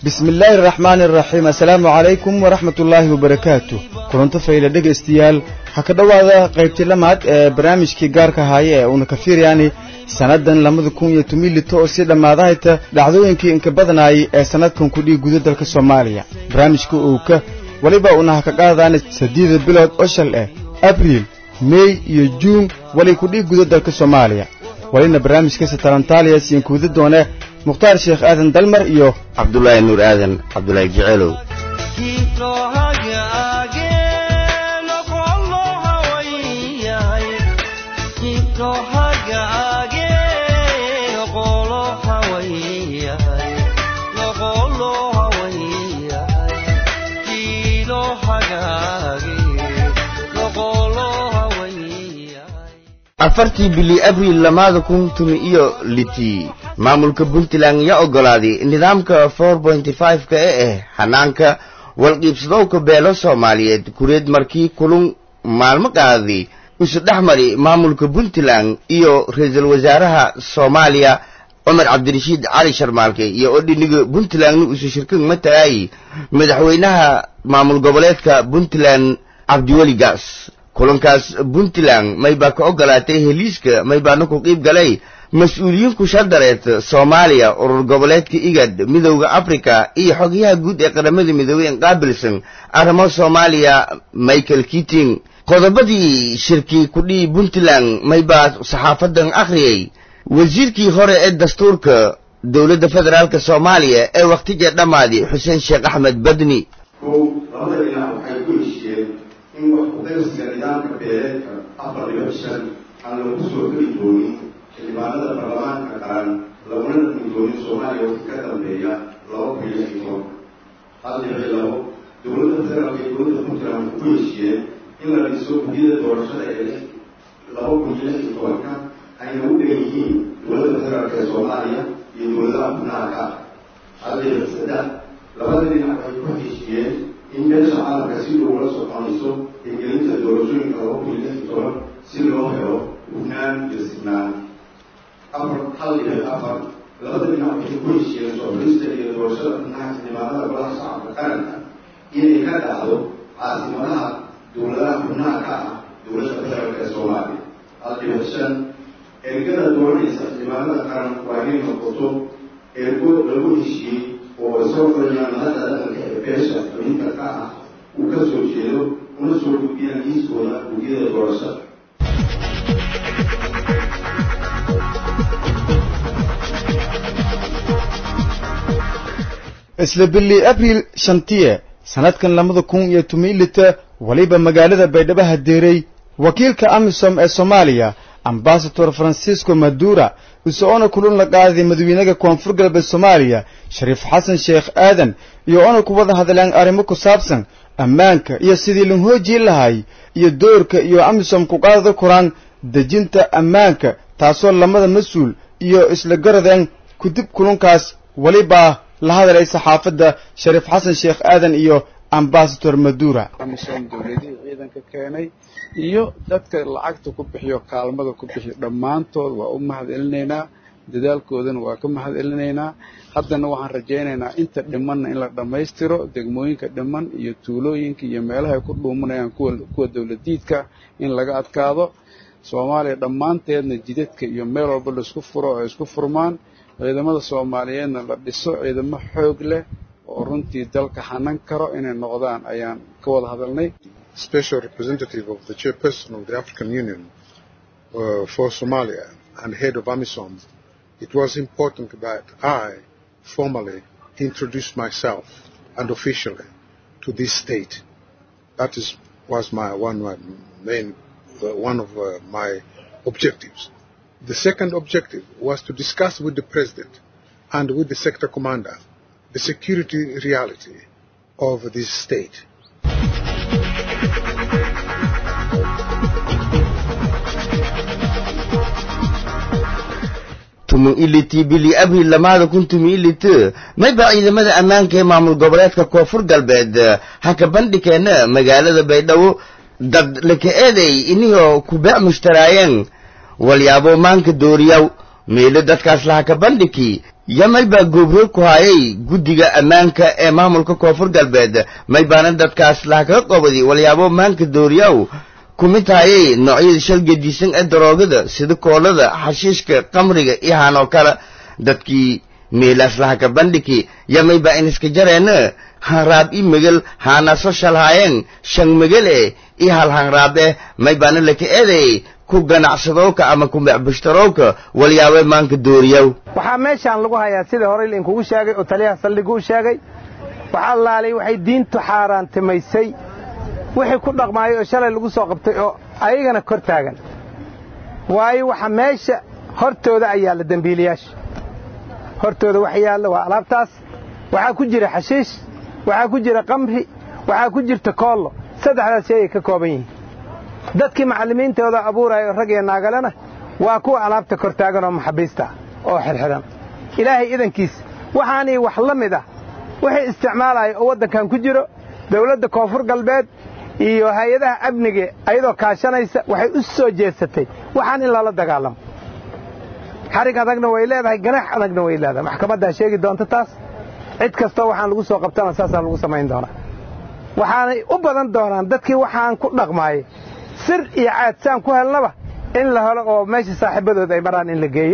bismi illaahi araxmaani araxiim assalaamu calaykum waraxmat ullaahi wabarakaatu kulanto fayla dhegaystayaal ha ka dhowaada qaybtii lamaad ee barnaamijkii gaarka haaye ee uuna ka fiiryaani sannadan labada kun iyo tomilito oo sii dhammaadahayta dhacdooyinkii inka badanaayay ee sannadkan kudhii guda dalka soomaaliya barnaamijka owka weliba uuna ha ka qaadaan saddeeda bilood oo shal eh abriil mey iyo juun wali kudhii guda dalka soomaaliya walina barnaamijkasi talantaaliya siinkuuda doone mukhtaar sheekh aadan dalmar iyo cabdulaahi nuur aadan cabdulaahi jeceelow afartii bili abriil lamaada kun tumi iyo litii maamulka puntland yaa oggolaaday nidaamka for pointy five-ka ee ah hanaanka walqiibsadowka beelo soomaaliyeed kureed markii kulun maalmo qaaday isu dhex mari maamulka puntland iyo ra-iisul wasaaraha soomaaliya cumar cabdirashiid cali sharmaalke iyo odhiniga puntlandna isu shirkan matalaayay madaxweynaha maamul goboleedka puntland cabdiweli gaas kulankaas puntland may baa ka oggolaatay heliiska may baana ku qiib galay mas-uuliyiin kushardareed soomaaliya urur goboleedka igad midowda africa iyo xogyaha guud ee qaramada midoobey en qaabilsan arrimo soomaaliya michael kiting qodobadii shirkii kudhii puntland may baa saxaafadan akhriyey wasiirkii hore ee dastuurka dowladda federaalk soomaaliya ee wakhtiga dhammaaday xuseen sheekh axmed badni in wax ku-qaybsiga nidaamka beeleedka afar dhibic shan aan lagu soo geli doonin xildhibaanada baarlamaanka qaran laguna dhimi doonin soomaaliya wixii ka dambeeya laba kun iyo lix iyo toban hal dhibic labo dowladda federaalka iyo dowladda puntland waxay ku heshiiyeen in la dhiso gudyada doorashada ee laba kun iyo lix iyo tobanka ayna u dhan yihiin dowladda federaalka ee soomaaliya iyo dowladaha xubnaha ka ah hal dhibic saddex labada dhinac waxay ku heshiiyeen in beesha caalamka si dhow la soconayso hirgelinta doorashooyinka laba kun iyo lix iyo toban si loo helo hufnaan iyo signaan afar hal dhibic afar labada dhinac waxay ku heshiiyeen sooxulista iyo doorashada xubnaha xildhibaanada golaha shacabka qaranka inay ka dhacdo caasimadaha dowladaha xubnaha ka ah dowladda federaalk ee soomaaliya hal dhibic shan ergada dooranaysa xildhibaanada qaran waa inay noqoto ergo lagu heshiiyey oo soo qorayaan mahadda dhaqanka ee beesha xubinta ka ah uu ka soo jeedo una soo gudbiyaan liiskooda gudyada doorashada isla bili abriil shantiye sannadkan labada kun iyo tumilita waliba magaalada baydhabo hadeeray wakiilka amisom ee soomaaliya ambasador francisco madura isagoona kulun la qaaday madaxweynaha koonfur galbeed soomaaliya shariif xasan sheekh aadan iyo ona ku wada hadleen arrimo ku saabsan ammaanka iyo sidii la hoojii lahay iyo doorka iyo amisom ku qaadada koraan dejinta ammaanka taasoo lamada mas-uul iyo isla garadeen kudib kulunkaas welibaa la hadalay saxaafadda shariif xasan sheekh aadan iyo ambasador madura amisom dowladihii ciidanka keenay iyo dadka lacagta ku bixiyo kaalmada ku bixiyo dhammaantood waa u mahad celinaynaa dadaalkoodana waa ka mahad celinaynaa haddana waxaan rajaynaynaa inta dhimanna in la dhammaystiro degmooyinka dhiman iyo tuulooyinka iyo meelaha ay ku dhuumanayaan kuwa dowladiidka in laga adkaado soomaaliya dhammaanteedna jidadka iyo meel walba laisku furo oo ay isku furmaan ciidamada soomaaliyeedna la dhiso ciidamo xoog leh oo runtii dalka hanan karo inay noqdaan ayaan ka wada hadalnay special representative of the chairperson of the African Union uh, for Somalia and head of AMISOM, it was important that I formally introduce myself and officially to this state. That is, was my one my main, uh, one of uh, my objectives. The second objective was to discuss with the president and with the sector commander the security reality of this state. tumu iliti bili abril lamaada kun tumi iliti mayba ciidamada ammaanka ee maamul goboleedka koonfur galbeed ha ka bandhikeena magaalada baydhabo dad laka eeday inihoo ku beec mushtaraayeen walyaabo maanka dooriyaw meelo dadkaas laha ka bandhiki yamay baa goobroog ku hayay guddiga ammaanka ee maamulka koonfur galbeed may baana dadkaas lahakaga qobadi walyaabo maanka dooriyaw ku mid hayay noocyada shal gedisan ee daroogada sida koolada xashiishka qamriga iyo hanoo kale dadkii meelaas lahaka bandhigi yamay baa iniska jareena hanraab i megel haanaso shalhaayeen shan megele iyo hal hanraabe may baana laka eeday ku ganacsadowka ama ku mecbushtarowka walyaabe maanka dooriyow waxaa meeshaan lagu hayaa sidai horey lainkugu sheegay oo taliyaha saldhigu u sheegay waxaa laalay waxay diintu xaaraantimaysay wixii ku dhaqmaayay oo shalay lagu soo qabtay oo ayagana kor taagan waayo waxa meesha hortooda ayaa la dembiilayaasha hortooda wax yaalla waa alaabtaas waxaa ku jira xashiish waxaa ku jira qamri waxaa ku jirta koollo saddexdaas shay ay ka kooban yihiin dadkii macallimiintooda abuuraya oo rag iyo naagalena waa kuwa alaabta kor taagan oo maxabiista oo xidhxidhan ilaahay idankiis waxaanii wax la mid ah wixii isticmaalaya oo waddankan ku jiro dawladda koonfur galbeed iyo hay-adaha amniga ayadoo kaashanaysa waxay u soo jeesatay waxaan in lala dagaalamo xarig adagna way leedahay ganax adagna way leedahay maxkamaddaa sheegi doonta taas cid kastoo waxaan lagu soo qabtana saasaa lagu samayn doonaa waxaanay u badan doonaan dadkii waxaan ku dhaqmaayay sir iyo caad saan ku helnaba in la helo oo meesha saaxiibadood ay maraan in la geeyo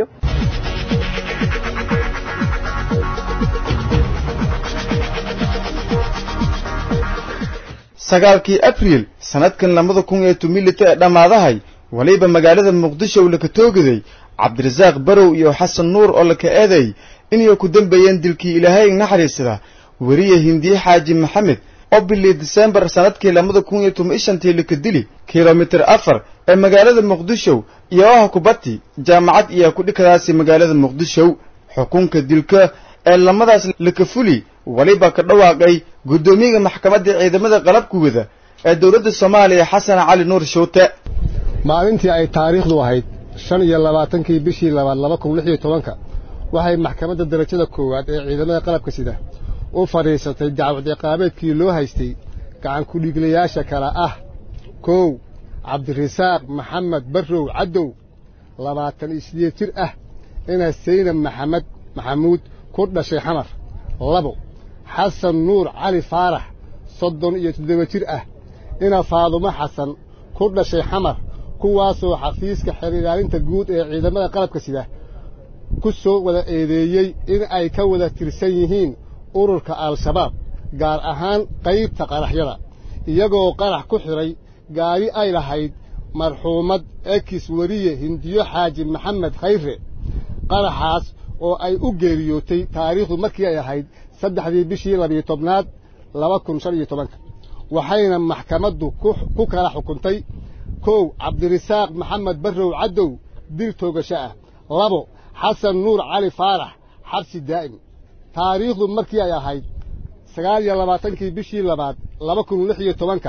sagaalkii abriil sannadkan labada kun iyo tumilita ee dhammaadahay waliba magaalada muqdisho laka toogaday cabdirasaaq barow iyo xasan nuur oo laka eeday inay ku dambeeyeen dilkii ilaahay naxariisada weriye hindiye xaaji maxamed oo bilii disembar sannadkii labada kun iyo toban shantii laka dili kilomitir afar ee magaalada muqdisho iyo ah kubati jaamacad iyo kudhikadaasi magaalada muqdisho xukunka dilka ee lamadaas laka fuli waliba ka dhawaaqay guddoomiyaga maxkamadda ciidamada qalabka wada ee dowladda soomaaliya xasan cali nuur shuute maalintii ay taariikhdu ahayd shan iyo labaatankii bishii labaad laba kun lix iyo tobanka waxay maxkamadda darajada koowaad ee ciidamada qalabka sida u fadhiisatay dacwad ciqaabeedkii loo haystay gacan kudhiiglayaasha kale ah kow cabdirasaaq maxamed barrow caddow labaatan iyo sideed jir ah ina saynab maxamed maxamuud ku dhashay xamar labo xasan nuur cali faarax soddon iyo toddoba jir ah ina faadumo xasan ku dhashay xamar kuwaasoo xafiiska xerilaalinta guud ee ciidamada qalabka sida ku soo wada eedeeyey in ay ka wada tirsan yihiin ururka al-shabaab gaar ahaan qaybta qaraxyada iyagoo qarax ku xidhay gaari ay lahayd marxuumad ekis weriye hindiyo xaaji maxamed khayre qaraxaas oo ay u geeriyootay taariikhdu markii ay ahayd saddexdii bishii labiyo tobnaad laba kun shan iyo tobanka waxayna maxkamaddu ku kala xukuntay kow cabdirasaaq maxamed barrow caddow dil toogasho ah labo xasan nuur cali faarax xabsi daa'im taariikhdu markii ay ahayd sagaal iyo labaatankii bishii labaad laba kun lix iyo tobanka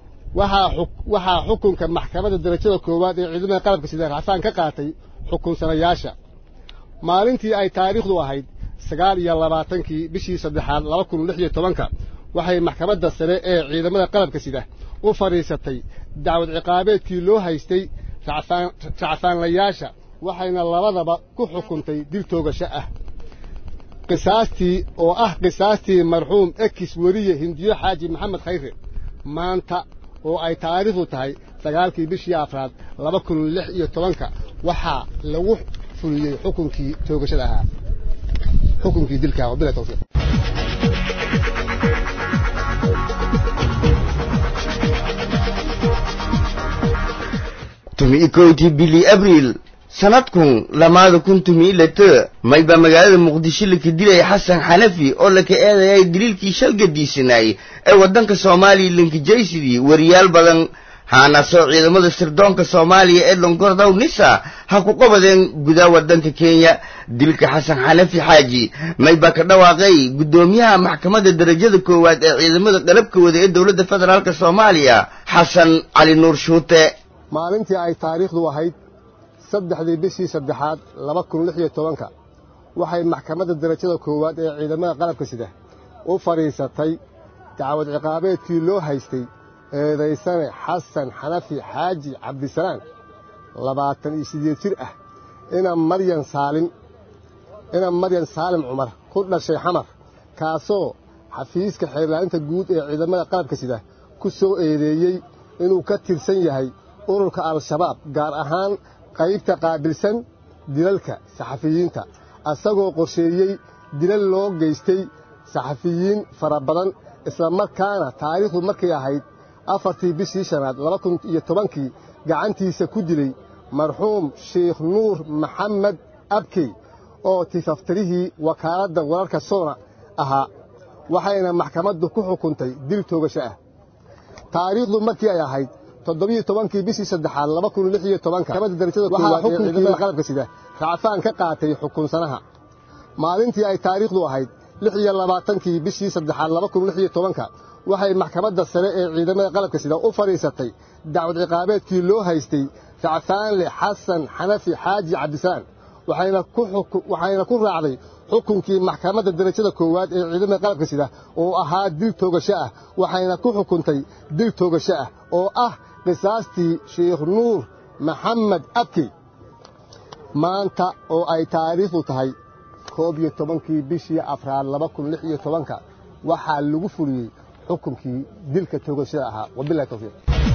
waxaa xukunka maxkamadda darajada koowaad ee ciidamada qalabka sida raxsaan ka qaatay xukunsanayaasha maalintii ay taariikhdu ahayd sagaal iyo labaatankii bishii saddexaad laba kun lix iyo tobanka waxay maxkamadda sare ee ciidamada qalabka sida u fadhiisatay dacwad ciqaabeedkii loo haystay racfaanlayaasha waxayna labadaba ku xukuntay dil toogasho ah qisaastii oo ah qisaastii marxuum ekis weriye hindiyo xaaji maxamed khayre maanta oo ay taariikhdu tahay sagaalkii bishii afraad laba kun lix iyo tobanka waxaa lagu fuliyey xukunkii toogashada ahaa xukunkii dilka bila tawfiiq tumi kowtii bili abriil sanadkun lamaada kun tumi late mayba magaalada muqdisho laka dilaya xasan xanafi oo laka eedayay daliilkii shalgadiisanaayey ee waddanka soomaaliya linkijaysidii wariyaal badan haanaasoo ciidamada sirdoonka soomaaliya ee longordow nisa ha ku qabadeen gudaa waddanka kenya dilka xasan xanafi xaaji mayba ka dhawaaqay guddoomiyaha maxkamadda darajada koowaad ee ciidamada qalabka wada ee dowladda federaalk soomaaliya xasan cali nuur shuute maalintii ay taariikhdu ahayd saddexdii bishii saddexaad laba kun lix iyo tobanka waxay maxkamadda darajada koowaad ee ciidamada qalabka sida u fadhiisatay dacwad ciqaabeedkii loo haystay eedaysane xasan xanafi xaaji cabdisalaan labaatan iyo siddeed jir ah ina maryan saalim ina maryan saalim cumar ku dhashay xamar kaasoo xafiiska xeerlaalinta guud ee ciidamada qalabka sida ku soo eedeeyey inuu ka tirsan yahay ururka al-shabaab gaar ahaan qaybta qaabilsan dilalka saxafiyiinta asagoo qorsheeyey dilal loo geystay saxafiyiin fara badan islamarkaana taariikhdu markay ahayd afartii bishii shanaad laba kun iyo tobankii gacantiisa ku dilay marxuum sheikh nuur maxamed abkey oo tifaftirihii wakaaladda wararka soona ahaa waxayna maxkamaddu ku xukuntay dil toogasho ah taariikhdu markii ay ahayd toddobiyo tobankii bishii saddexaad laba kun lix iyo tobanka maxkamadda darajada koowaad ee ciidamada qalabka sida racfaan ka qaatay xukunsanaha maalintii ay taariikhdu ahayd lix iyo labaatankii bishii saddexaad laba kun lix iyo tobanka waxay maxkamadda sare ee ciidamada qalabka sida u fadhiisatay dacwad ciqaabeedkii loo haystay racfaanle xasan xanafi xaaji cabdisaan waxayna ku raacday xukunkii maxkamadda darajada koowaad ee ciidamada qalabka sida oo ahaa dil toogasho ah waxayna ku xukuntay dil toogasho ah oo ah qisaastii sheikh nuur maxamed abkey maanta oo ay taariikhdu tahay koob iyo tobankii bishii afraad laba kun lix iyo tobanka waxaa lagu fuliyey xukunkii dilka toogashada ahaa wabilahi towfiiq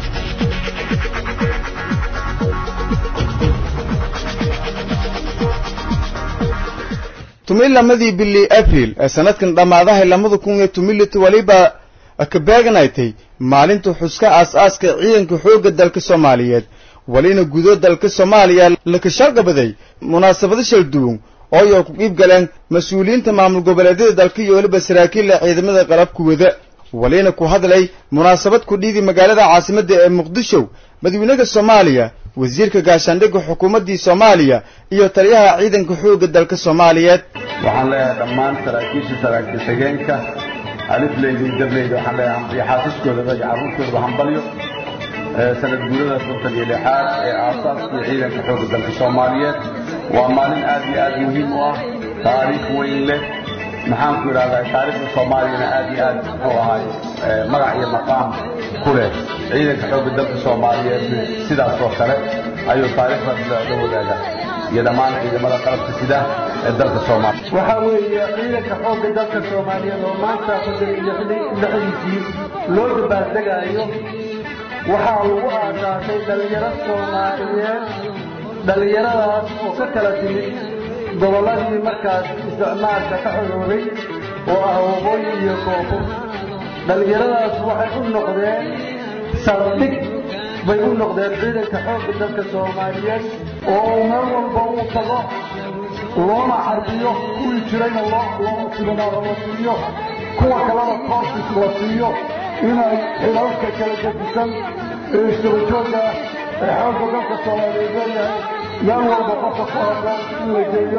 tumilamadii bili abril ee sanadkan dhammaadahay lamada kun iyo tumilita weliba ka beeganaytay maalinta xuska aas-aaska ciidanka xoogga dalka soomaaliyeed welina gudo dalka soomaaliya laka shargabaday munaasabado shal duwan oo ay ku qiib galeen mas-uuliyiinta maamul goboleedyada dalka iyo weliba saraakiilla ciidamada qalabka wada welina ku hadlay munaasabad ku dhiidi magaalada caasimadda ee muqdisho madaxweynaha soomaaliya wasiirka gaashaandhigga xukuumaddii soomaaliya iyo taliyaha ciidanka xoogga dalka soomaaliyeed waxaan leeyahay dhammaan saraakiisha saraakiil xigeenka alifleyda iyo dableyda waxaan leeyahay iyo xaasaskoodaba iyo carruurtoodaba hambalyo sanad guurada kontan iyo lixaad ee aasaaskii ciidanka xoogga dalka soomaaliyeed waa maalin aad iyo aad muhiim u ah taariikh weyn leh maxaan ku idhahdaa taariikhda soomaaliyana aad iyo aad muxuu ahaay magac iyo maqaam ku leh ciidanka xoogga dalka soomaaliyeed sidaas oo kale ayuu taariikhda la wadaaga iyo dhammaan ciidamada qalabka sida ee dalka soomaaliya waxaa weeye ciidanka xoogga dalka soomaaliyeed oo maanta kontan iyo lixdiisii loo dabaaldegaayo waxaa lagu aasaasay dhallinyaro soomaaliyeed dhallinyaradaas oo ka kala timid gobolladii markaas isticmaalka ka xoroobay oo ah waqooyi iyo koonfur dhallinyaradaas waxay u noqdeen saldhig bay u noqdeen ciidanka xoogga dalka soomaaliyeed oo meel walba uu tago loona xarbiyo kuwii jirayna loo siminaaro la siiyo kuwa kalena koorsis la siiyo inay xilalka kala gedisan ee istabajooga ee xoogga dalka soomaaliyeed leeyahay meel walba qofka ku habboon in la geeyo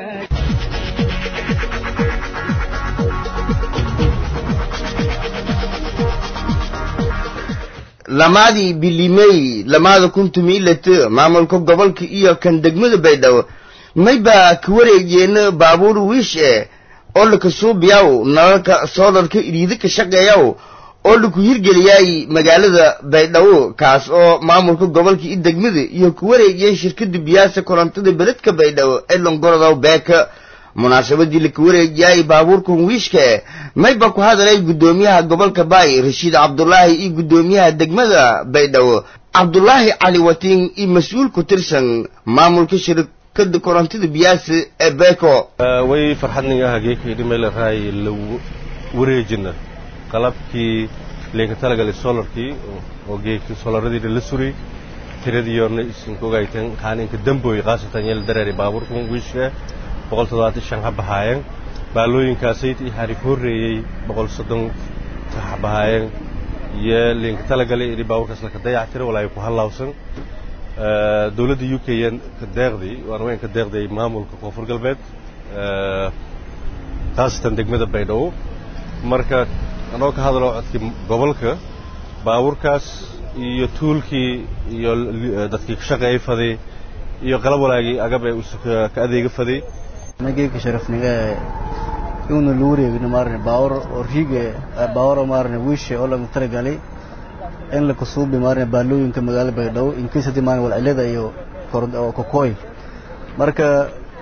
lamaadii bilimey lamaada kun tumiilata maamulka gobolka iyo kan degmada baydhabo mayba ka wareegeena baabuur wiish eh oo laka suubiyaw nalalka soolarka iriida ka shaqeeyaw oo laku hirgeliyay magaalada baydhabo kaas oo maamulka gobolka iyo degmada iyo ku wareegiyeen shirkada biyaasa korontada beledka baydhabo ee longorodow beeka munaasabadii laka wareegiyay baabuurkan wiishka eh mayba ku hadalay guddoomiyaha gobolka baay rashiid cabdulaahi iyo guddoomiyaha degmada baydhabo cabdulaahi cali watiin iyo mas-uul ku tirsan maamulka shirkada korontada biyaasa ee beeko way farxadninga hageekaydi meel raay la wareejina qalabkii leenka talagalay solarkii oo geekii solaradii la suray tiradiyoona isinka ogayteen qaaninka dambooy khaasatan yeel dareeri baabuurkan wiishka boqol toddobaatan shan ha bahaayeen baalooyinkaasayt iyo xarig horreeyey boqol soddon ha bahaayeen iyo leenka talagalay ini baabuurkaas laka dayac tira walaa ku hallawsan dowladda u k n ka deeqday waan weyn ka deeqday maamulka koonfur galbeed khaasatan degmada baydhabo marka anoo ka hadalo codkii gobolka baabuurkaas iyo tuulkii iyo dadkii ka shaqeeyay faday iyo qalab walaagii agab ee ka adeega faday nageeka sharafniga iuna lagu wareegino maarne baawar oo riige baawaro maarne wiishe oo laga talagalay in la kusuubi maarne baalooyinka magaalada baydhabo in case haddii maarne walcilada iyo kokooy marka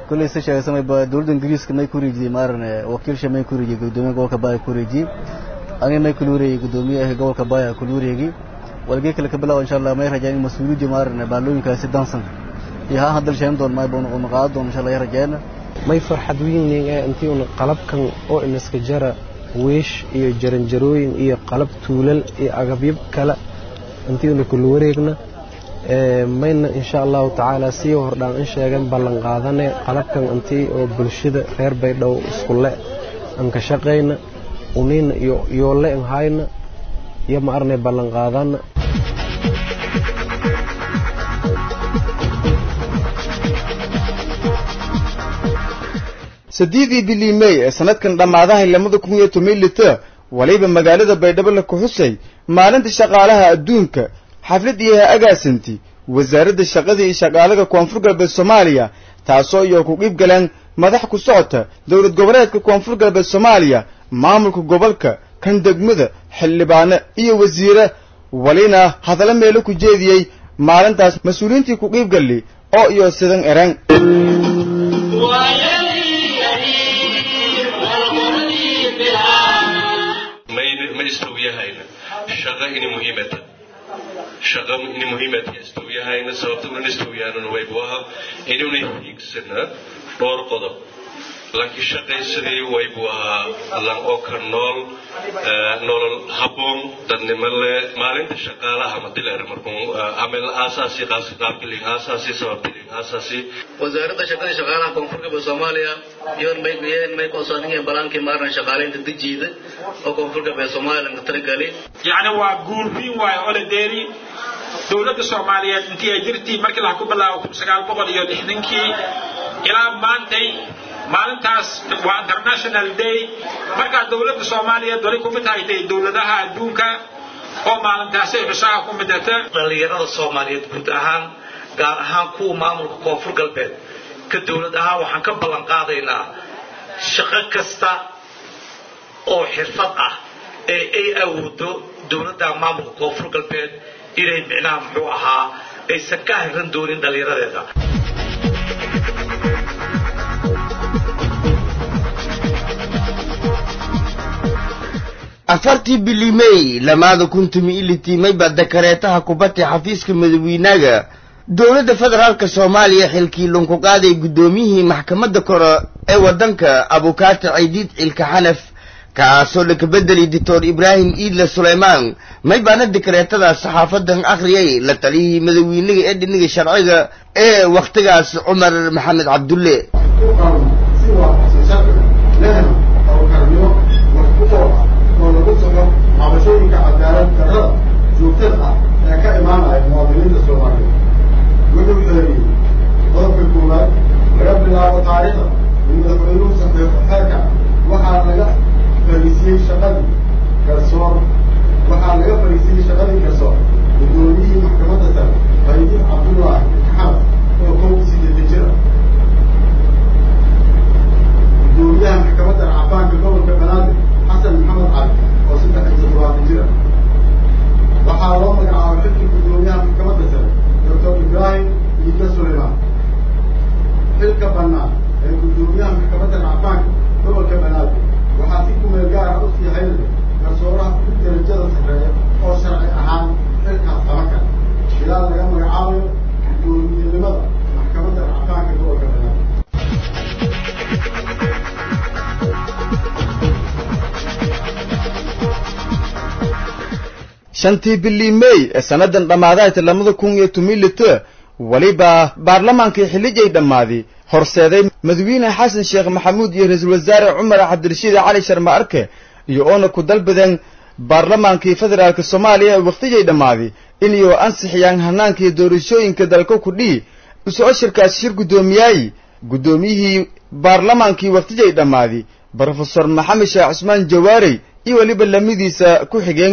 kolley se sheegaysamay ba dowladda ingiriiska may ku wareejiyey maarane wakiilsha may ku wareejiyey guddoomiyaha gobolka baaya ku wareejiyey aniga may kula wareegay guddoomiyaha gobolka baaya kula wareegay walgee kale ka bilaabo insha allah may rajaan in mas-uuliyadda maarane baalooyinkaasi dansan iyo haa hadal sheegan doon may boona una qaadan doon insha allah rajaana may farxad weyn ee intii una qalabkan oo inaska jara weesh iyo jaranjarooyin iyo qalab tuulal iyo agabyo kale intii una kula wareegna mayna insha allahu tacaala sii hordhaan in sheegan ballan qaadane qalabkan intii oo bulshada reer baydhabo iskule aan ka shaqayna unina iyo yoole in hayna iyo ma arnay ballan qaadana saddeedii bilii mey ee sanadkan dhammaadahay lamada kun iyo toban lita waliba magaalada baydhabo la kuxusay maalinta shaqaalaha adduunka xaflad iyo ha-agaasanti wasaaradda shaqada iyo shaqaalaga koonfur galbeed soomaaliya taasoo iyo ku qiib galeen madax ku socota dowlad goboleedka koonfur galbeed soomaaliya maamulka gobolka kan degmada xildhibaano iyo wasiire walina hadalla meelo ku jeediyey maalintaas mas-uuliyiintii ku qiib galli oo iyo sidan eran shaqa ini muhiimata shaqa ini muhiimata istawiyahayna sababta unan istawiyaanuna waybu aha inuna hiigsana dhowr qodob lanki shaqaysadii waybu ahaa lan oo ka nool nolol habboon dadnimo le maalinta shaqaalaha madilar markuu amel aasaasi qaabkilin aasaasi sababtilin aasaasi wasaaradda shaqada shaqaalaha koonfur galbeed soomaaliya yoon may yeen may qoosaniga balaankii maaran shaqaaleynta dejiida oo koonfur galbeed soomaaliya laga talagalay yacni waa guurbiin waayo ole deeri dowladda soomaaliyeed intii ay jirtii markii laha ku bilaabo kun sagaal boqol iyo lixdankii ilaa maantay maalintaas waa international day markaa dowladda soomaaliyeed wali kumid haytay dowladaha adduunka oo maalintaasay xusaha ku midata dhallinyarada soomaaliyeed guud ahaan gaar ahaan kuwa maamulka koonfur galbeed ka dowlad ahaan waxaan ka ballan qaadaynaa shaqo kasta oo xirfad ah ee ay awoodo dowladda maamulka koonfur galbeed inay micnaha muxuu ahaa aysan ka hiran doonin dhallinyaradeeda afartii bilimey lamaada kun tumi ilitimay baa dakareetaha kubadda xafiiska madawiinaga dowladda federaalka soomaaliya xilkii lunku qaaday guddoomiyihii maxkamadda kore ee waddanka abukaata ciidiid cilka xanaf kaasoo laka bedeli doctor ibraahim iidle suleymaan may baana dakareetadaas saxaafadan akhriyay la taliyihii madawiinaga ee dhiniga sharciga ee wakhtigaas cumar maxamed cabdulle oo lagu saxo cabashooyinka cadaalad darrada joogtada ah ee ka imaanaya muwaadiniinta soomaaliyeed wuxuu xeeriyey qodobka koowaad laga bilaabo taariikhda in madaxweynuhu saxeexo xeerka waxaa laga fariisiyey shaqadii garsoor waxaa laga fariisiyey shaqadii garsoor guddoomiyihii maxkamadda sare qaydiin cabdullaahi xamad oo kow sideetan jir ah guddoomiyaha maxkamadda cafaanka gobolka banaadir xasan maxamed cali oo saddex iyo toddobaatan jir ah waxaa loo magacaabay xilkii guddoomiyaha maxkamadda sare doctor ibraahim iidle suleymaan xilka bannaan ee guddoomiyaha maxkamadda cafaanka gobolka banaadir waxaa si kumeel gaar ah u sii haynaya garsooraha ugu darajada sarreeya oo sharci ahaan xilkaas qaba kara ilaa laga magacaabayo guddoomiyenimada maxkamadda cafaanka gobolka banaadir shantii bilii mey ee sannadan dhammaadahayta lamada kun iyo tumilita weliba baarlamaankii xillijay dhammaaday horseeday madawiine xasan sheekh maxamuud iyo ra-iisul wasaare cumar cabdirashiid cali sharma arke iyo oona ku dalbadeen baarlamaankii federaalk soomaaliya ee wakhtijay dhammaaday inayoo ansixiyaan hanaankii doorashooyinka dalka kudhii usoo shirkaas shir guddoomiyaay guddoomiyihii baarlamaankii wakhtijay dhammaaday brofesor maxamed sheekh cusmaan jawaarey iyo weliba lamidiisa ku xigeen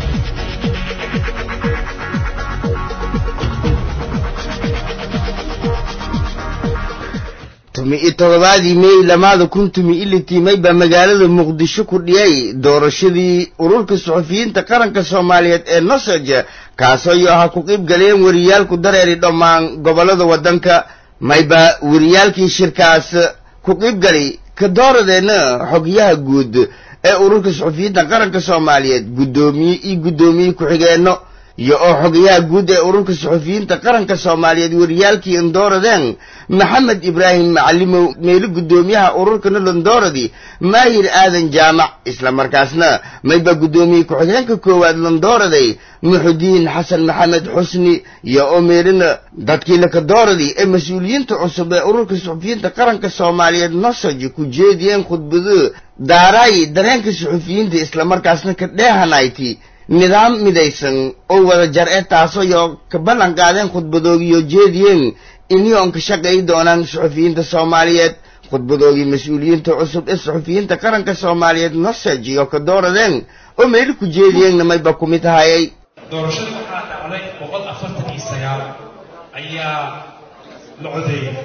tumi iyo todobaadii mey lamaada kun tumi ilitimay baa magaalada muqdisho ku dhiyay doorashadii ururka suxufiyiinta qaranka soomaaliyeed ee nosoj kaasoo iyo ahaa ku qiib galeen wariyaalku dareeri dhammaan gobollada waddanka mayba wariyaalkii shirkaas ku qiibgali ka dooradeenna xogyaha guud ee ururka suxufiyiinta qaranka soomaaliyeed guddoomiye iyo guddoomiye ku-xigeenno iyo oo xogayaha guud ee ururka suxufiyiinta qaranka soomaaliyeed wariyaalkii indooradeen maxamed ibraahim macalimow meelo guddoomiyaha ururkana londoradi maahir aadan jaamac isla markaasna mayba guddoomiye ku-xigeenka koowaad londooraday muxudiin xasan maxamed xusni iyo oo meelina dadkii lakadooradi ee mas-uuliyiinta cusub ee ururka suxufiyiinta qaranka soomaaliyeed nosoj ku jeediyeen khudbado daaraay dareenka suxufiyiinta islamarkaasna ka dheehanayti nidaam midaysan oo wada jar e taasoo yo ka ballan qaadeen khudbadoogiyo jeediyeen inioon ka shaqayi doonaan suxufiyiinta soomaaliyeed khudbadoogii mas-uuliyiinta cusub ee suxufiyiinta qaranka soomaaliyeed nosej iyo ka dooradeen oo meelo ku jeediyeenna mayba ku mid ahayay doorashada waxaa dhacday boqol afartan iyo sagaal ayaa la codeeyay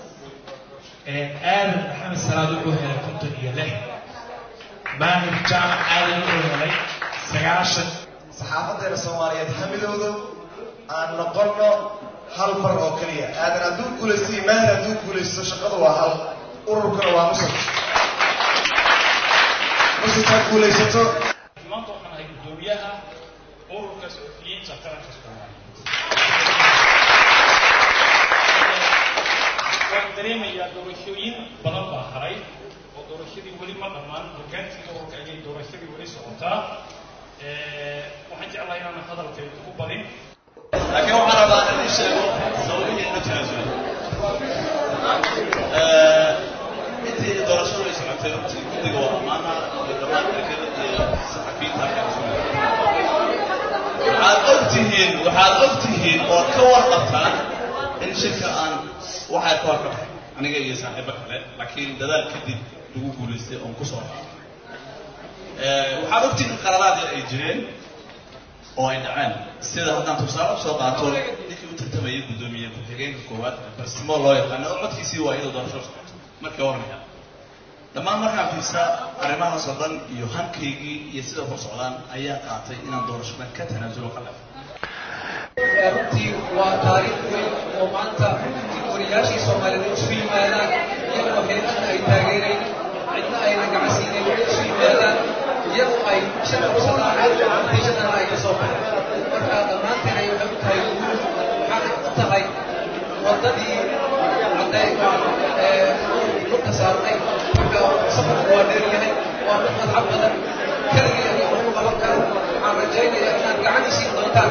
aadan maxamed salaad wuxuu helay konton iyo lix maahir jaamac aadan wuxuu helay sagaashan saxaafadeena soomaaliyeed hamidooda aan noqonno hal far oo keliya aadan hadduu guulaysto iyo maahir hadduu guulaysto shaqadu waa hal ururkuna waa musad musadkaa guulaysato maanta waxaan ahay guddoomiyaha ururka suxufiyiinta qaranka soomaaliyeed waan dareemayaa doorashooyin badan baa haray oo doorashadii weli ma dhammaan hogaankii ururka ayay doorashadii weli socotaa waxaan jeclahay inaan hadalkayga ku badin laakiin waxaan rabaa inaan ii sheego sababihii ma tanaasulay intii doorashadu ay socotay runtii guddiga waa ammaana iyo dhammaan ergada iyo saxafiyiinta halkan isugu waxaad og tihiin waxaad og tihiin ood ka warqabtaan in shirka aan waxay ka warqabtay aniga iyo saaxiibo kale laakiin dadaal kadib lagu guulaystay oon ku soo raacay waxaad ogtihiin in qararaadii ay jireen oo ay dhaceen sida haddaan tusaale u soo qaato ninkii u tartamayay guddoomiye ku-xigeenka koowaad barsimo loo yaqaano oo codkiisii waa iyadoo doorasho socoto markii hornaya dhammaan markaan fiirsa arrimahaas oo dhan iyo hankaygii iyo sida ku socdaan ayaa qaatay inaan doorashadan ka tanaasulo ka leh runtii waa taariikh weyn oo maanta wariyaashii soomaaliyeed isu yimaadaan iyagoo heedaha ay taageerayn cidna ayna gacansiinayn isu yimaadaan iyagoo ay shaqo ku sadaaceen natiijadana ay ka soo baxeen marka dhammaanteen ay waxay u tahay guul waxaana u tahay waddadii cadday lugta saarnay marka safarku waa dheer yahay waa mid madxab badan keligii aniga waxu qaban karo waxaan rajaynayaa inaad gacan isiin doontaan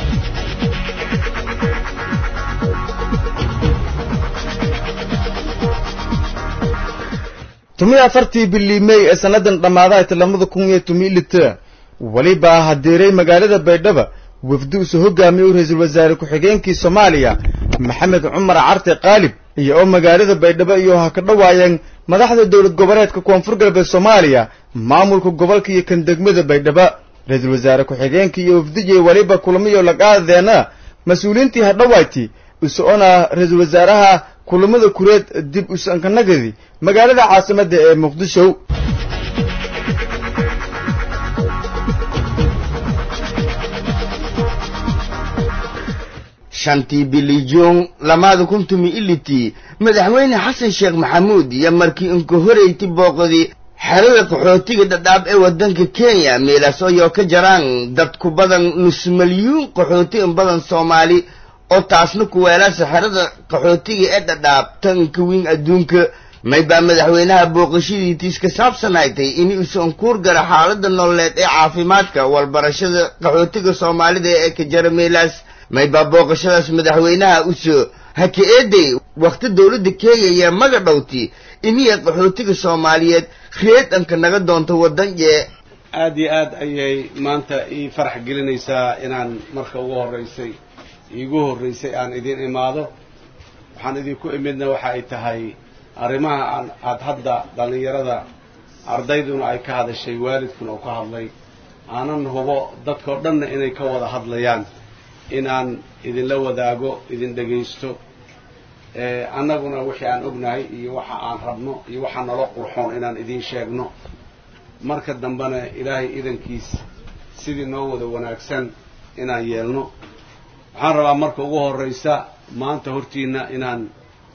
tumiyo afartii bilii mey ee sannadan dhammaadaha lamada kun iyo tomiyo lita weliba hadeeray magaalada baydhaba wafdi usoo hogaamiyey ra-iisul wasaare ku-xigeenkii soomaaliya maxamed cumar carte qaalib iyo oo magaalada baydhabo iyo ha ka dhawaayeen madaxda dowlad goboleedka koonfur galbeed soomaaliya maamulka gobolka iyo kan degmada baydhaba ra-iisul wasaare ku-xigeenkii iyo wafdijiy weliba kulamiyo laqaadeena mas-uuliyiintii hadhawayti uso-ona ra-iisul wasaaraha kulamada kureed dib usankanagadi magaalada caasimadda ee muqdisho shantii bilijoon lamaada kun tumi ilitii madaxweyne xasan sheekh maxamuud iyo markii inka horeyti booqdi xerada qaxootiga dhadhaab ee waddanka kenya meelaas ayoo ka jaraan dad ku badan nus milyuun qaxooti in badan soomaali oo taasna kuweelaasa xerada qaxootiga ee dhadhaab tanka weyn adduunka maybaa madaxweynaha booqashadiitiis ka saabsanaytay in uusan kuur gara xaaladda nololeed ee caafimaadka walbarashada qaxootiga soomaalida ee ka jara meelaas maybaa booqashadaas madaxweynaha usoo haka eeday wakhti dowladda kenya iyo maga dhowti iniya qaxootiga soomaaliyeed reedanka naga doonto waddan yee aad iyo aad ayay maanta ii farax gelinaysaa inaan marka ugu horraysay iigu horraysay aan idin imaado waxaan idinku imidna waxa ay tahay arrimaha aan aada hadda dhallinyarada ardayduna ay ka hadashay waalidkuna uu ka hadlay aanan hubo dadkao dhanna inay ka wada hadlayaan inaan idinla wadaago idin dhegaysto annaguna wixii aan ognahay iyo waxa aan rabno iyo waxa nalo qurxoon inaan idiin sheegno marka dambena ilaahay idankiis sidii noo wada wanaagsan inaan yeelno waxaan rabaa marka ugu horraysa maanta hortiina inaan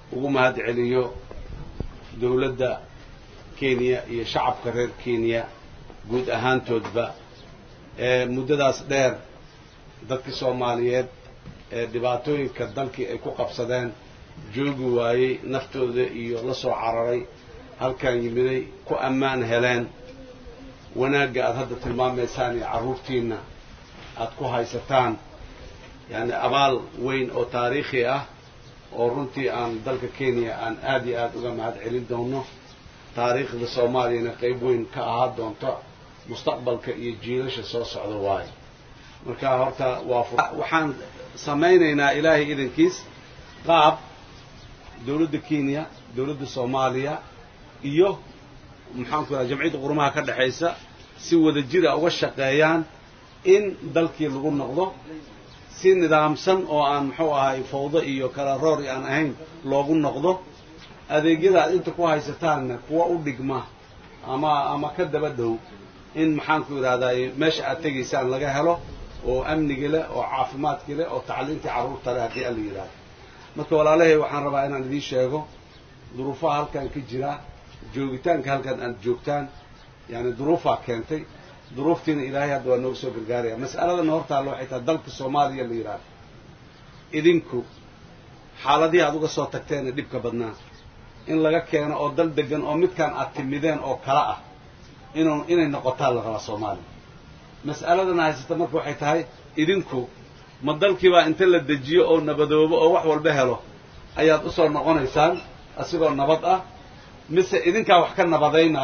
ugu mahad celiyo dowladda kenya iyo shacabka reer kenya guud ahaantoodba ee muddadaas dheer dadkii soomaaliyeed ee dhibaatooyinka dalkii ay ku qabsadeen joogi waayey naftooda iyo la soo cararay halkan yimiday ku ammaan heleen wanaagga aad hadda tilmaamaysaan iyo carruurtiinna aad ku haysataan yacni abaal weyn oo taariikhi ah oo runtii aan dalka kenya aan aad iyo aad uga mahad celin doono taariikhda soomaaliyana qayb weyn ka ahaa doonto mustaqbalka iyo jiilasha soo socda waayo marka horta waa waxaan samaynaynaa ilaahay idankiis qaab dowladda kenya dowladda soomaaliya iyo maxaan ku raha jamciyadda qurumaha ka dhexaysa si wada jira uga shaqeeyaan in dalkii lagu noqdo si nidaamsan oo aan muxuu ahay fawdo iyo kala roor aan ahayn loogu noqdo adeegyada aad inta ku haysataanna kuwa u dhigma ama ama ka daba dhow in maxaan ku idhahdaa meesha aad tegaysaan laga helo oo amnigi leh oo caafimaadki leh oo tacliintii carruurta leh haddii alla yidhahdo marka walaalahay waxaan rabaa inaan idiin sheego duruufaha halkan ka jira joogitaanka halkan aad joogtaan yani duruufaa keentay duruuftiina ilaahay hadda waa nooga soo gargaaraya mas'aladana hortaalla waxay tahay dalka soomaaliya la yidhahdo idinku xaaladihii aad uga soo tagteena dhibka badnaa in laga keeno oo dal degan oo midkaan aad timideen oo kala ah inu inay noqotaan la rabaa soomaaliya mas'aladana haysata marka waxay tahay idinku ma dalkiibaa inta la dejiyo oo nabadoobo oo wax walba helo ayaad u soo noqonaysaan asigoo nabad ah mise idinkaa wax ka nabadaynaya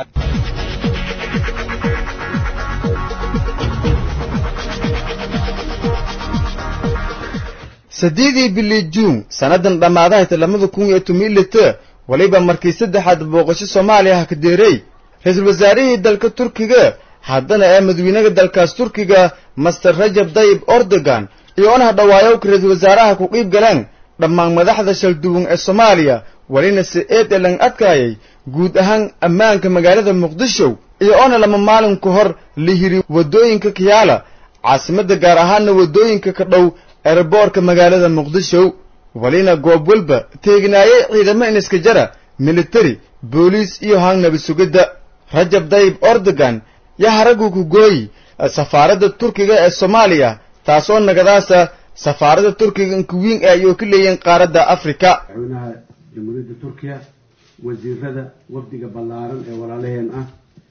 saddeedii bilii juun sannadan dhammaadahayta labada kun iyo tobanlita weliba markii saddexaad booqasho soomaaliya ha ka deeray ra-iisul wasaarihii dalka turkiga haddana ee madawynaha dalkaas turkiga master rajab dayib ordogan iyo onaha dhawaayowka ra-iisul wasaaraha ku qiib galeen dhammaan madaxda shalduwan ee soomaaliya welina se eed ee lang adkaayay guud ahaan ammaanka magaalada muqdisho iyo ona lama maalin ka hor la hiri waddooyinka kiyaala caasimadda gaar ahaanna waddooyinka ka dhow eeraboorka magaalada muqdisho welina goob walba teegnaayay ciidamo iniska jara militari booliis iyo hangnaba sugidda rajab dayib ordogan yaa haraggu ku gooyi safaaradda turkiga ee soomaaliya taasoo nagadaasa safaaradda turkiga inkuwiin ee ayuu ka leeyihiin qaaradda afrika madaxweynaha jamhuuriyadda turkiya wasiirada wafdiga ballaaran ee walaalaheen ah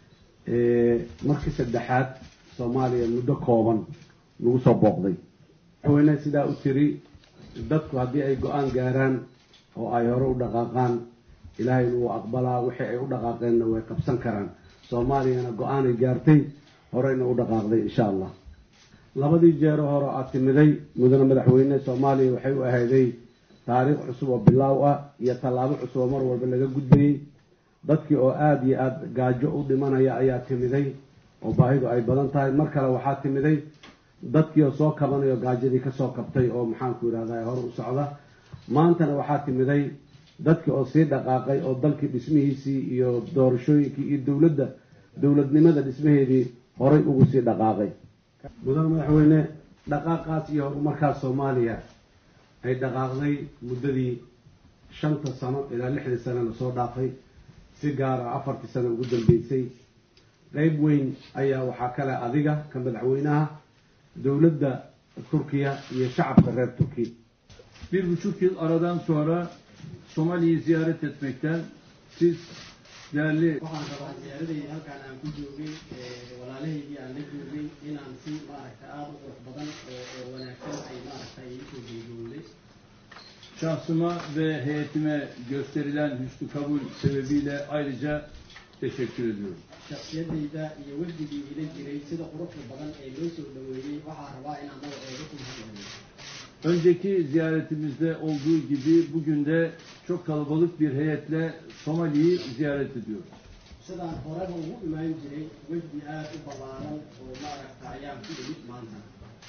markii saddexaad soomaaliya muddo kooban lagu soo booqday madaxweyne sidaa u tiri dadku haddii ay go-aan gaaraan oo ay hore u dhaqaaqaan ilaahayna wuu aqbalaa wixii ay u dhaqaaqeenna way qabsan karaan soomaaliyana go-aanay gaartay horeyna u dhaqaaqday insha allah labadii jeero hore aad timiday mudane madaxweyne soomaaliya waxay u ahayday taariikh cusub oo bilaaw ah iyo tallaabo cusub oo mar walba laga gudbayey dadkii oo aada iyo aada gaajo u dhimanaya ayaa timiday oo baahidu ay badan tahay mar kale waxaa timiday dadkii oo soo kabanayo gaajadii kasoo kabtay oo maxaanku yidhahda hore u socda maantana waxaa timiday dadkii oo sii dhaqaaqay oo dalkii dhismihiisii iyo doorashooyinkii iyo dowladda dowladnimada dhismaheedii horay ugu sii dhaqaaqay mudane madaxweyne dhaqaaqaas iyo horumarkaas soomaaliya ay dhaqaaqday muddadii shanta sano ilaa lixdii sano lasoo dhaafay si gaara afartii sano ugu dambeysay qeyb weyn ayaa waxaa kale adiga ka madaxweynaha dowladda turkiya iyo shacabka reer turkiya Bir buçuk yıl aradan sonra Somali'yi ziyaret etmekten siz değerli waxaan rabaa ziyaaradayda halkaan aan ku joogay walaalahaygii aan la joogay inaan si maaragta aada u qurux badan oo oo wanaagsan ay maaragta ay isoo geegoowday şahsıma ve heyetime gösterilen hüsnü kabul sebebiyle ayrıca teşekkür ediyorum. shaksiyadayda iyo wafdigii ila jiray sida quruxda badan ee loo soo dhaweeyey waxaa rabaa inaan magaceeda ku mahadceliyo Önceki ziyaretimizde olduğu gibi bugün de çok kalabalık bir heyetle Somali'yi ziyaret ediyoruz. sidaan horeba ugu imaan jiray wafdi aada u ballaaran oo maaragta ayaan ku imid maanta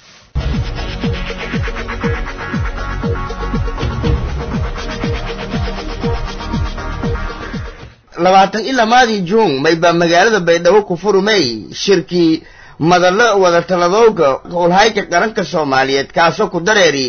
labaatan iyo lamaadii juun mayba magaalada baydhabo ku furmay shirkii madallo wadatalladooga howlhayka qaranka soomaaliyeed kaasoo ku dareeri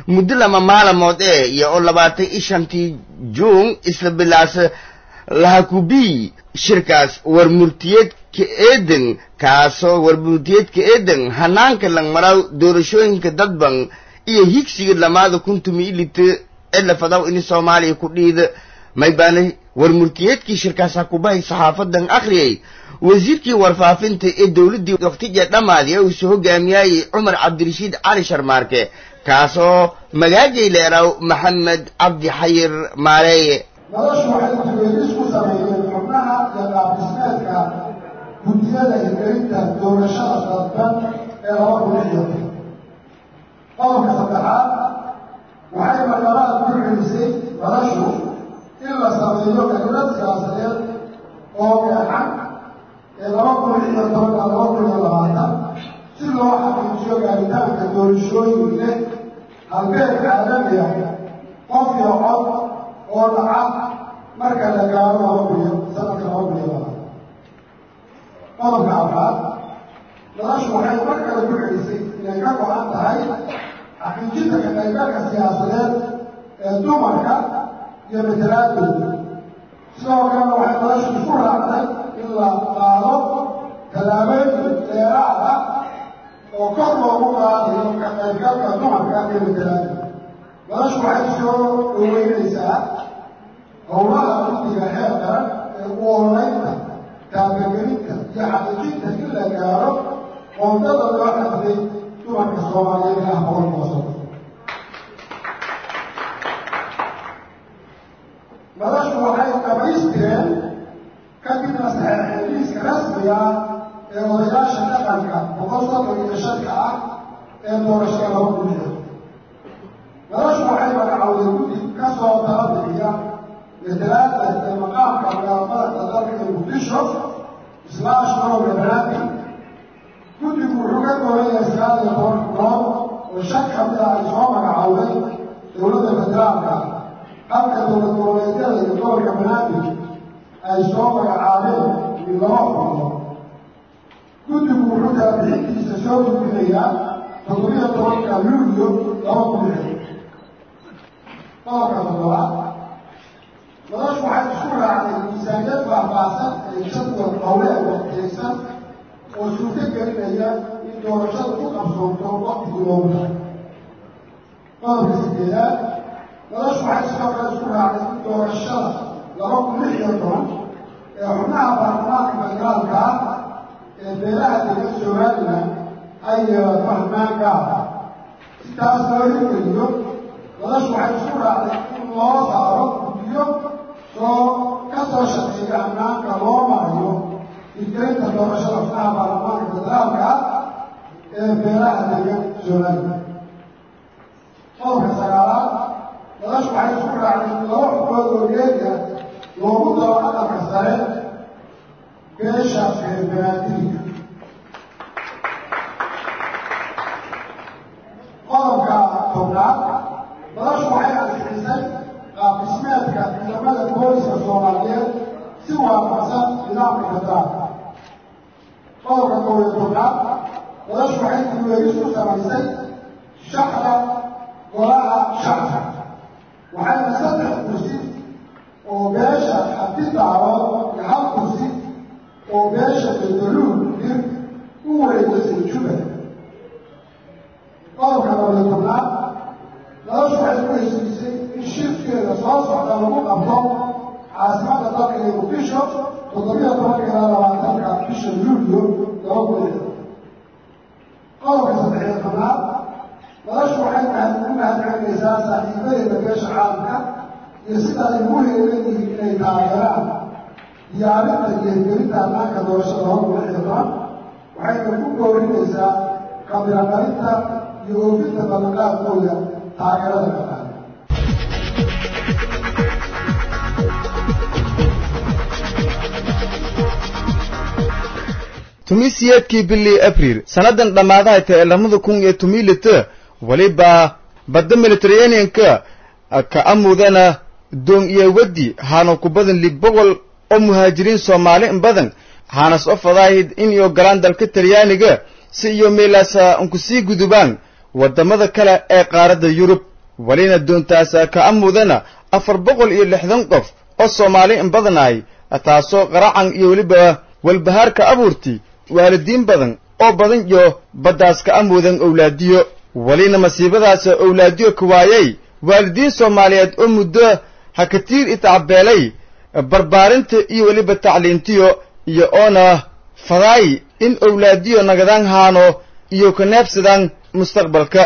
muddo lama maalamood ee iyo oo labaatan iyo shantii juun isla bilaasa lahakubii shirkaas warmurtiyeedka eeden kaasoo warmurtiyeedka eeden hanaanka langmaraw doorashooyinka dadban iyo higsiga lamaada kun tumi ilita ee lafadaw ini soomaaliya ku dhiida may baana warmurtiyeedkii shirkaas ha kubahay saxaafadan akhriyay wasiirkii warfaafinta ee dowladdii waktija dhammaadi ee uusoo hogaamiyayey cumar cabdirashiid cali sharmaarke kaasoo magaajay leeraw maxamed cabdi xayir maareeye noloshu waxay duweydis ku sameeyeen xubnaha iyo qaabdhismeedka guddiyada hirgelinta doorashada dadban ee laba kun iyo qodobka saddexaad waxay marlabaad ku celisay noloshu in la sameeyo dowlad siyaasadeed oo gacan ee laba kun iyo tobanka laba kun iyo labaatan si loo xaqiijiyo gaaritaanka doorashooyin leh halbeeg caalami ah qof iyo cod oo dhaca marka la gaaro laba kun iyo sanadka laba kun iyo labaatan qodobka afraad noloshu waxay mar kale ku celisay inay ka go-an tahay xaqiijinta ka qaybgalka siyaasadeed ee dumarka iyo matalaadooda sidoo kalena waxay noloshu isku raacday in la qaado tallaabooyin dheeraad ah oo kor loogu qaadayo ka qaybgalka dumarka iyo matalaadooda noloshu waxay soo dhaweynaysaa howlaha guddiga heer qaran ee u ololeynta taabagelinta iyo xaqiijinta in la gaaro qoondada loo xadday dumarka soomaaliyeed ah boqolkiiba soddon noloshu waxay dhamaystireen kadibna saxeexeen liiska rasmiga ah ee odayaasha dhaqanka boqol soddon iyo shanka ah ee doorashada laba kun iyo noloshu waxay magacowday guddi ka soo tala bixiya matalaada ee maqaamka magaalmadaxda dalka ee muqdisho islaash norowga banaadir guddigu wuxuu ka kooban yahay sagaal iyo toban xubnood oo shan ka mid ah ay soo magacowday dowladda federaalka halka dowlad goboleedyada iyo gobolka banaadir ay soo magacaabeen min laba xubnood guddigu wuxuu taabixintiisa soo gudbinayaa toddobiyo tobanka luulyo laba kun lix qodobka toddobaad noloshu waxay isku raacday miisaaniyad faahfaahsan ee jadwal howleed waqtiyaysan oo suurto gelinaya in doorashada ku qabsoonto waqtigii loogu tahay qodobka sideedaad noloshu waxay sidoo kale isku raacday in doorashada laba kun lix iyo toban ee xubnaha baarlamaanka federaalka ah ee beelaha degan somalilan ay yeelato hannaan gaar ah si taas loo hirgeliyo noloshu waxay isku raacday in loo saaro guddiyo soo ka soo shaqeeya hannaanka loo marayo hirgelinta doorashada xubnaha baarlamaanka federaalka ah ee beelaha degan somalilan qodobka sagaalaad noloshu waxay isku raacday in laba xubnood oo geeriya loogu daro aqalka sare beesha reer banaadiriga qodobka tobnaad noloshu waxay ansixisay qaabdhismeedka ciidamada booliska soomaaliyeed si waafaqsan nidaamka federaalka qodobka kow iyo tobnaad noloshu waxay dulweegis ku samaysay shaxda golaha shacabka waxayna saddex kursi oo beesha xabdidaabood iyo hal kursi oo beesha bedaluul dir u wareegisay jubbaland qodobka labayo tobnaad noloshu waxay ku heshiisay in shirkeeda soo socda lagu qabto caasimadda dalka ee muqdisho toddobiyo tobanka ilaa labaatanka bisha luulyo laba kun iyo qodobka saddexiyo tobnaad noloshu waxay tahay u mahadcelinaysaa saaxiibadeeda beesha caalamka iyo sida ay ugu heelanyihiin inay taageeraan diyaarinta iyo hirgelinta hannaanka doorashada laba kun lix iyo toban waxayna ku boorinaysaa kabiradhalinta iyo oofinta ballanqaadkooda taageerada dhaqaale tumiisiyeedkii bilii abriil sannadan dhammaadahay tae lamada kun iyo tumilita weliba badda mediteraneanka ka amudana doon iyo waddi haana ku badan lib boqol oo muhaajiriin soomaali in badan haanas o fadaahid in iyo galaan dalka talyaaniga si iyo meelaasa unku sii gudubaan waddamada kale ee qaaradda yurub welina doontaasa ka amudana afar boqol iyo lixdan qof oo soomaali in badanaay taasoo qaracan iyo weliba walbahaar ka abuurti waalidiin badan oo badan iyo baddaas ka amuudan owlaadiyo welina masiibadaasa owlaadiyo ka waayay waalidiin soomaaliyeed oo muddo hakatiir itacbeelay barbaarinta iyo weliba tacliintiyo iyo oona fadaay in owlaadiyo nagadaan haano iyo ka neebsadaan mustaqbalka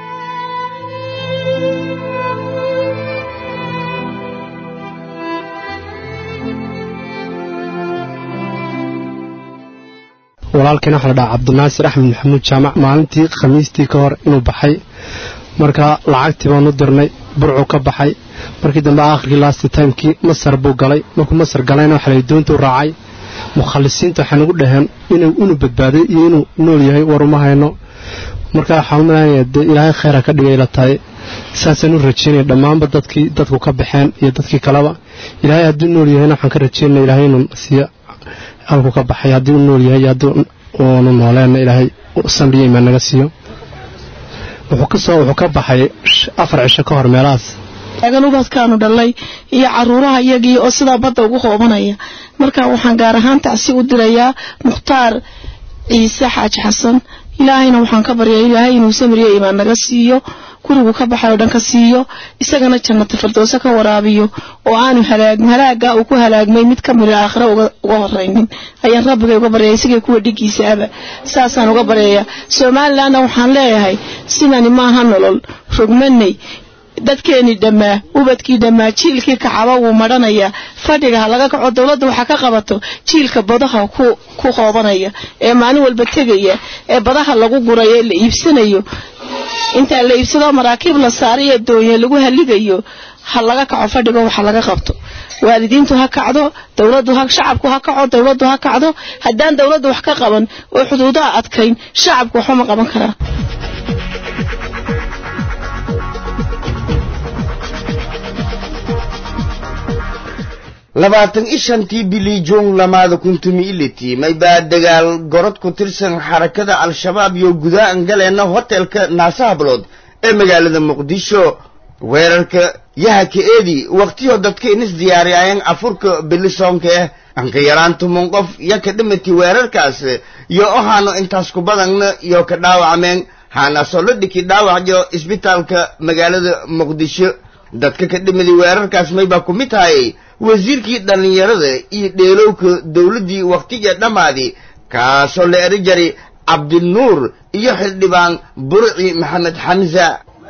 walaalkeen waxaa la dhahaa cabdinaasir axmed maxamuud jaamac maalintii khamiistii ka hor inuu baxay marka lacagtii baanu dirnay burcuu ka baxay markii dambe aakhirkii lasti timekii masar buu galay markuu masar galayna waxa la doontuu raacay mukhalisiinta waxay nagu dhaheen inuu badbaaday iyo inuu nool yahay war uma hayno marka waxaan umalaynaya dee ilaahay khayra ka dhigay la tahay saasaan u rajaynaya dhammaanba dadkii dadku ka baxeen iyo dadkii kaleba ilaahay hadduu nool yahayna waxaan ka rajaynaya ilaahay inuu siiyo halku ka baxay haddii uu nool yahay haddii uunu nooleenna ilaahay samriyo imaan naga siiyo wuxuu ka soo wuxuu ka baxay afar cisho ka hor meelahaas taagan ubadkaanu dhalay iyo caruuraha iyagii oo sidaa badda ugu qoobanaya marka waxaan gaar ahaan tacsi u dirayaa mukhtaar ciise xaaji xasan ilaahayna waxaan ka baryaa ilaahay inuu samriyo imaan naga siiyo gurigu ka baxay oo dhan ka siiyo isagana jannata firdowse ka waraabiyo oo aanu halaagin halaagaa uu ku halaagmay mid ka mida aakhira uga horaynin ayaan rabbiga uga baryaya isagii kuwa dhigiisa aba saasaan uga baryayaa somalilandna waxaan leeyahay sidani maaha nolol rogmanay dadkeenii dhammaa ubadkii dhammaa jiilkii kacaba wuu madhanayaa fadhiga ha laga kaco dowladda waxaa ka qabato jiilka badaha ku qoobanaya ee maalin walba tegaya ee badaha lagu gurayo ee la iibsanayo intaa la iibsadoo maraakiib la saaray ee doonye lagu haligayo ha laga kaco fadhigo waxa laga qabto waalidiintu ha kacdo dowladdu ha shacabku ha kaco dowladdu ha kacdo haddaan dowladdu wax ka qaban oo xuduudaha adkayn shacabku waxba ma qaban karaa labaatan i shantii bilii juun lamaada kuntumi iliti may baa dagaal gorod ku tirsan xarakada al-shabaab iyo gudahan galeenna hotelka naasahablood ee magaalada muqdisho weerarka yahaka eedi wakhtiyo dadka inis diyaariyaayan afurka bilisoonka eh anka yaraan tuman qof yo ka dhimati weerarkaas iyo ohaano intaas ku badanna iyo ka dhaawacmeen haanaasoo la dhiki dhaawacyo isbitaalka magaalada muqdisho dadka ka dhimadi weerarkaas may baa ku mid tahay wasiirkii dhallinyarada iyo dheelowka dowladdii wakhtiga dhammaadi kaasoo la eri jari cabdinuur iyo xildhibaan burci maxamed xamsa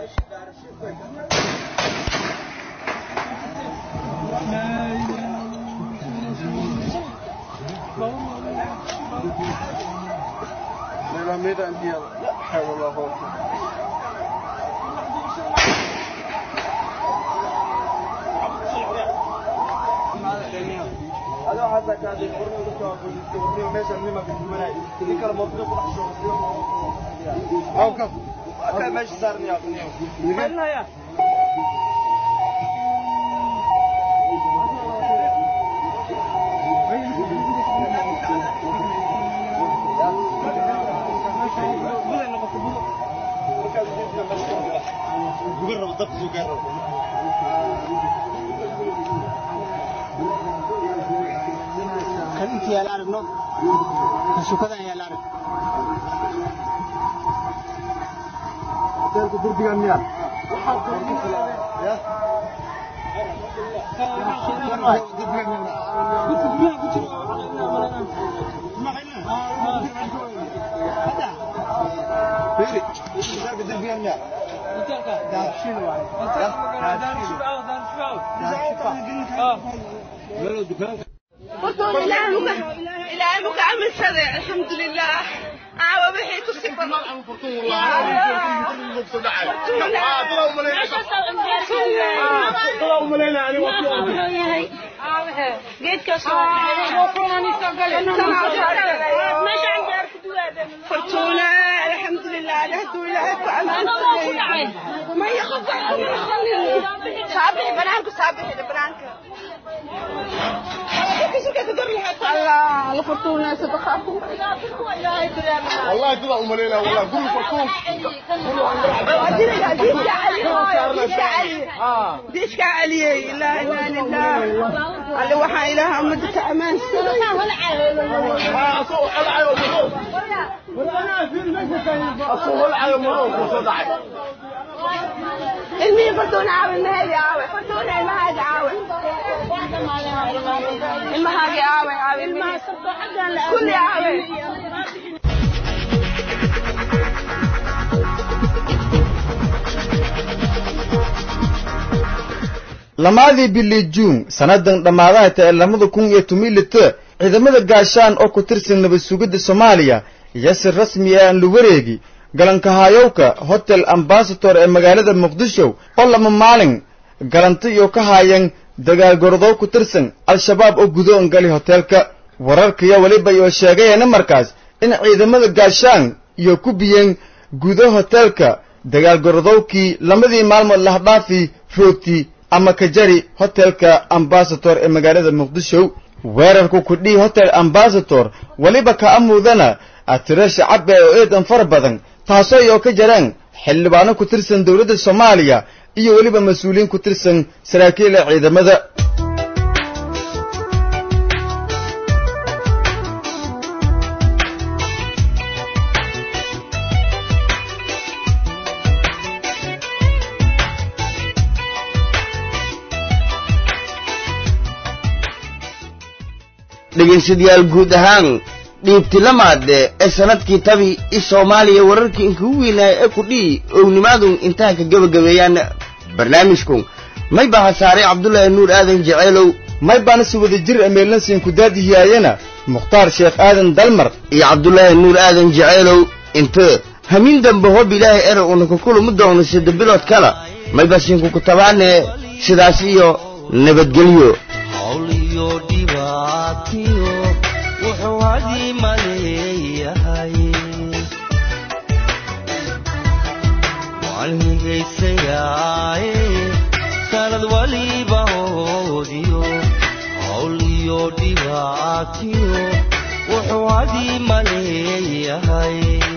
kan inta yaala aragno kan shukadan yaala arag hotelka durbigan miya ilaahay muka aaminsaday alxamdulilah caawa wixii ku sifan fortuna alxamdulilah haduu ilaahay ku aaminsaday maya qof صابحي بنانكو صابحي بنانكو الله لفرتونا ستخافوا والله كده أمالينا والله كله فرطوم ديشك علي ديشك علي ديشك علي لا اله الا الله اللي وحى اله امدك امان المي فرتونا عاوي المهدي عاوي فرتونا المهدي عاوي المهدي عاوي عاوي كل عاوي lamaadii bili juun sannadan dhammaadaha tae lamada kun iyo tumilita ciidamada gaashaan oo ku tirsan nabad sugidda soomaaliya iyo si rasmi ah aan la wareegi galankahayowka hotel ambasator ee magaalada muqdisho oo lama maalin galanti iyo ka haayeen dagaalgorodow ku tirsan al-shabaab oo gudoon gali hoteelka wararkaiyo weliba iyo sheegayeena markaas in ciidamada gaashaan iyo ku biyeen gudo hoteelka dagaalgorodowkii lamadii maalmood lahdhaafi roogti ama kajari hotelka ambasator ee magaalada muqdisho weerarku kudhii hotel ambasator weliba ka amuudana atiro shacab ee oo eedan fara badan taasoo iyo ka jareen xildhibaano ku tirsan dowladda soomaaliya iyo weliba mas-uuliyiin ku tirsan saraakiila ciidamada dhegaystayaal guud ahaan dhiibtilamaade ee sanadkii tabi i soomaaliya wararkii inkugu weynaaya ee kudhihi ownimaadun intaha ka gebagabeeyaan barnaamijku may baa hasaaray cabdulaahi nuur aadan jeceelow may baana si wada jir ameelansiin ku daadihiyaayana mukhtaar sheekh aadan dalmar iyo cabdulaahi nuur aadan jeceelow inte hamin dambe hob ilaahay ere una kukulumu doono sida bilood kala may basiinku ku tabaane sidaas iyo nabadgelyo hawliyo dhibaatiyo wuxuu hadii maleeyahay waan higaysayaaye sanad waliba hoodiyo hawliyo dhibaatiyo wuxuu hadii maleeyahay